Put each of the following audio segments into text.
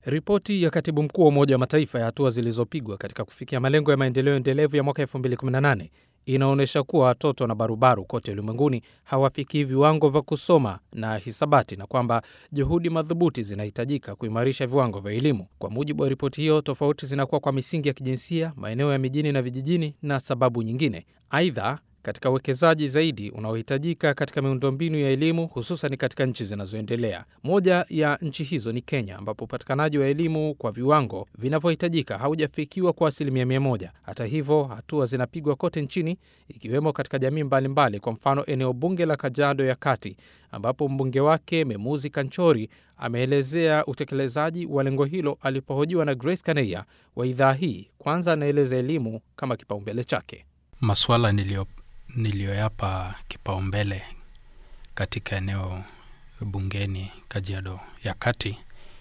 Ripoti ya katibu mkuu wa Umoja wa Mataifa ya hatua zilizopigwa katika kufikia malengo ya maendeleo endelevu ya mwaka 2018 inaonyesha kuwa watoto na barubaru kote ulimwenguni hawafikii viwango vya kusoma na hisabati na kwamba juhudi madhubuti zinahitajika kuimarisha viwango vya elimu. Kwa mujibu wa ripoti hiyo, tofauti zinakuwa kwa misingi ya kijinsia, maeneo ya mijini na vijijini na sababu nyingine. Aidha, katika uwekezaji zaidi unaohitajika katika miundombinu ya elimu hususan katika nchi zinazoendelea. Moja ya nchi hizo ni Kenya, ambapo upatikanaji wa elimu kwa viwango vinavyohitajika haujafikiwa kwa asilimia mia moja. Hata hivyo, hatua zinapigwa kote nchini, ikiwemo katika jamii mbalimbali mbali. Kwa mfano, eneo bunge la Kajiado ya Kati, ambapo mbunge wake Memuzi Kanchori ameelezea utekelezaji wa lengo hilo alipohojiwa na Grace Kaneya wa idhaa hii. Kwanza anaeleza elimu kama kipaumbele chake. Masuala niliyo niliyoyapa kipaumbele katika eneo bungeni Kajiado ya Kati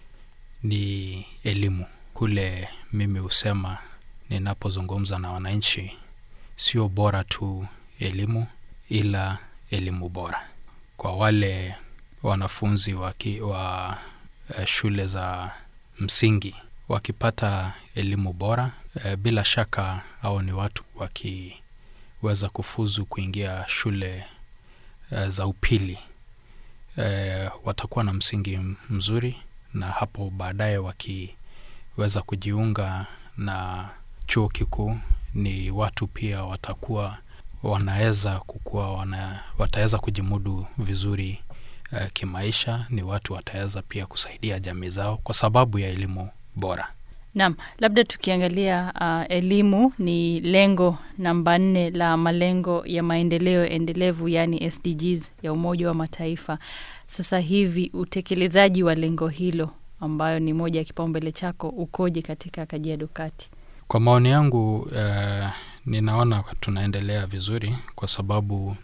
ni elimu. Kule mimi husema ninapozungumza na wananchi, sio bora tu elimu, ila elimu bora. Kwa wale wanafunzi waki, wa uh, shule za msingi wakipata elimu bora, uh, bila shaka au ni watu waki weza kufuzu kuingia shule uh, za upili uh, watakuwa na msingi mzuri, na hapo baadaye wakiweza kujiunga na chuo kikuu, ni watu pia watakuwa wanaweza kukua wana, wataweza kujimudu vizuri uh, kimaisha. Ni watu wataweza pia kusaidia jamii zao kwa sababu ya elimu bora. Naam, labda tukiangalia uh, elimu ni lengo namba nne la malengo ya maendeleo endelevu yaani SDGs ya Umoja wa Mataifa. Sasa hivi utekelezaji wa lengo hilo ambayo ni moja ya kipaumbele chako ukoje katika Kajiado Kati? Kwa maoni yangu uh, ninaona tunaendelea vizuri kwa sababu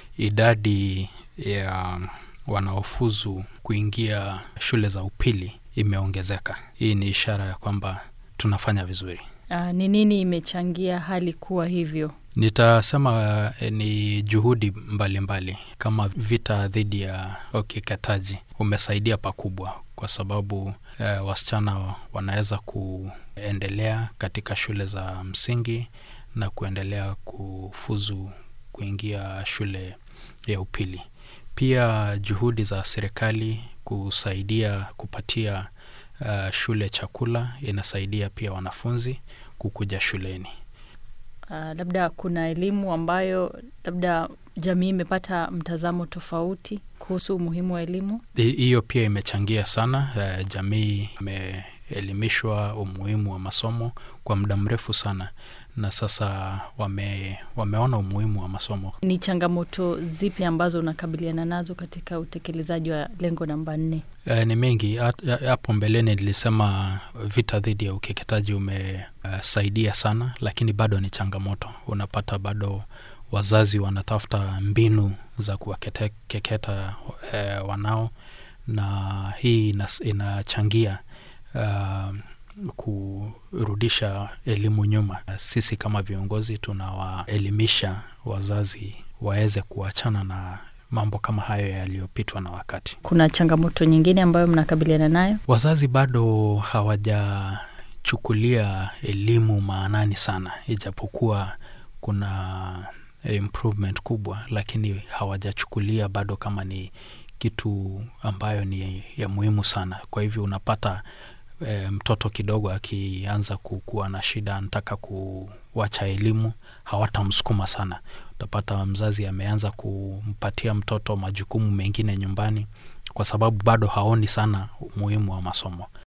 idadi ya wanaofuzu kuingia shule za upili imeongezeka. Hii ni ishara ya kwamba tunafanya vizuri. Ni uh, nini imechangia hali kuwa hivyo? Nitasema uh, ni juhudi mbalimbali mbali. Kama vita dhidi ya ukeketaji umesaidia pakubwa, kwa sababu uh, wasichana wanaweza kuendelea katika shule za msingi na kuendelea kufuzu kuingia shule ya upili. Pia juhudi za serikali kusaidia kupatia uh, shule chakula inasaidia pia wanafunzi kukuja shuleni. Uh, labda kuna elimu ambayo labda jamii imepata mtazamo tofauti kuhusu umuhimu wa elimu. Hiyo pia imechangia sana. Uh, jamii imeelimishwa umuhimu wa masomo kwa muda mrefu sana na sasa wame, wameona umuhimu wa masomo. Ni changamoto zipi ambazo unakabiliana nazo katika utekelezaji wa lengo namba nne? E, ni mengi. Hapo mbeleni nilisema vita dhidi ya ukeketaji umesaidia uh, sana, lakini bado ni changamoto. Unapata bado wazazi wanatafuta mbinu za kuwakeketa uh, wanao, na hii inachangia uh, kurudisha elimu nyuma. Sisi kama viongozi tunawaelimisha wazazi waweze kuachana na mambo kama hayo yaliyopitwa na wakati. Kuna changamoto nyingine ambayo mnakabiliana nayo? Wazazi bado hawajachukulia elimu maanani sana, ijapokuwa kuna improvement kubwa, lakini hawajachukulia bado kama ni kitu ambayo ni ya muhimu sana. Kwa hivyo unapata E, mtoto kidogo akianza kukuwa na shida, anataka kuwacha elimu, hawatamsukuma sana. Utapata mzazi ameanza kumpatia mtoto majukumu mengine nyumbani, kwa sababu bado haoni sana umuhimu wa masomo.